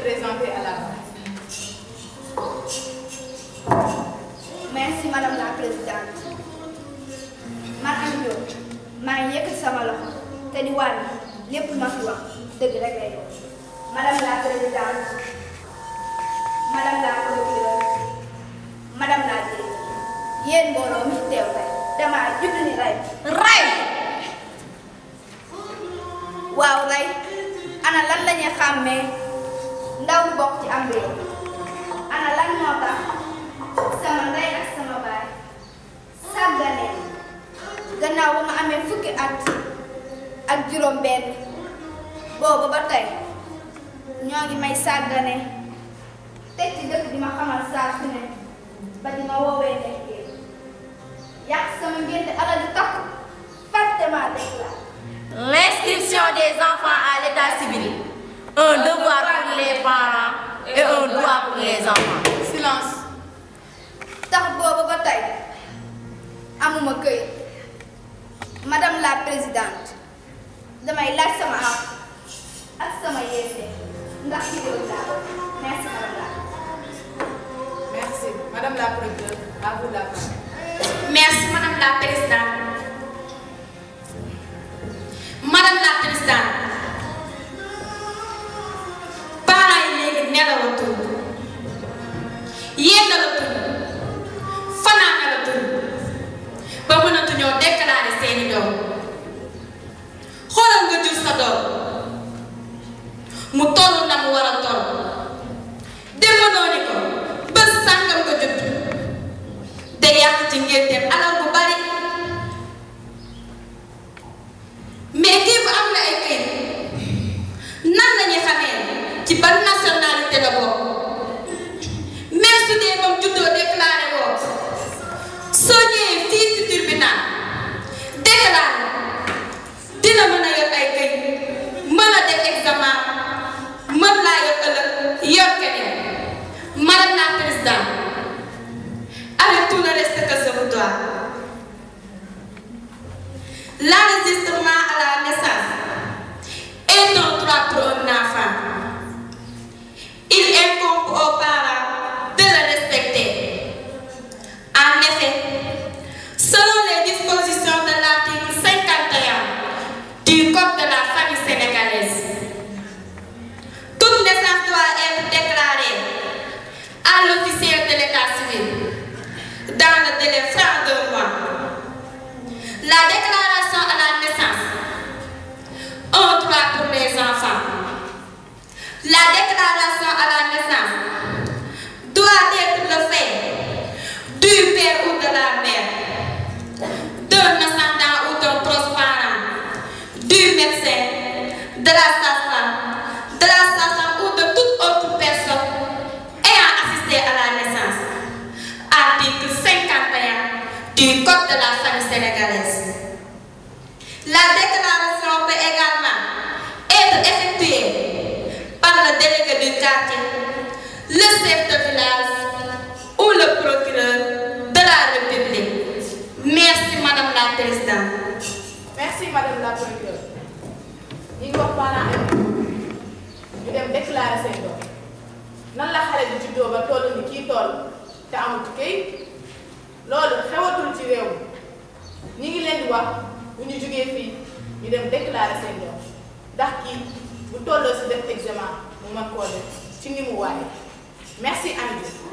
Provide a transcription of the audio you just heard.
présenter à la base. merci madame la présidente man Amy Diop maa ngi yëkkati sama loxo te di waat ni lépp lu ma fi wax dëgg rek lay doon madame la présidente madame la procureure madame la directrice yéen mbooloo mi fi teew tey damaa judd ni rey rey waaw rey ana lan la ñuy xàmmee ndaw bu bokk ci am réew ana lan moo tax sama ndey ak sama baay sàgganee gannaaw ba ma amee fukki at ak juróom benn boobu ba tey ñoo ngi may sàggane teg ci dëkk di ma xamal saa su ne ba di ma woowee nekkee yàq sama ngénte alal di takku fàtte maa déclaré L'inscription des enfants à l'état civil. Un devoir pour les parents et un droit pour les enfants. Silence. tax boobu ba tey amuma këyit madame la présidente damay laaj sama am ak sama yeese ndax ci réew laa merci madame la Merci. Madame la procureure, à vous la parole. Merci, Madame la Présidente. Madame la Présidente, parents yi léegi nelawatul yendalatul fanaanalatul ba mënatuñoo déclarer seeni doom xoolal nga jur sa doom mu toll na mu war a toll demanoo ni ko bés sàngam nga judd te yàq ci ngénteem alal bu bari mais kii bu am na ay këyit nan lañuy xamee ci ban nationalité la bokk même su dee moom juddoo déclaré woo soo ñëwee fii ci tribunal déclaré dina mën a yor ay këyit mën a def examen mën laa yor ëllëg yor keneen madame la présidente avec tout le respect que je vous dois. L'enregistrement à la naissance est un droit pour un enfant. Il incombe aux parents de le respecter. En effet, selon les dispositions de l'article 51 du Code de la famille sénégalaise, toute naissance doit être déclarée à l'officier de l'état civil dans le délai franc d'un mois. La déclaration à la naissance, un droit pour les enfants. La déclaration à la naissance doit être le fait du père ou de la mère, d'un ascendant ou d'un proche parent, du médecin, de la sage-femme, de la sage-femme ou de toute autre personne ayant assisté à la naissance. Article 51 du Code de la famille sénégalaise. La déclaration peut également être effectuée par le délégué du quartier, le chef de village ou le procureur de la République. Merci Madame la Présidente. Merci Madame la procureure. ñi ngi wax parents ay ñu dem déclarer seen doom nan la xale bi juddoo ba toll ni kii toll te amul këyit loolu xewatul ci réew mi ñi ngi leen di wax bu ñu jógee fii ñu dem déclarer seen doom ndax kii bu tolloo si def examen mu mën koo def ci ni mu waaye merci Amy Diop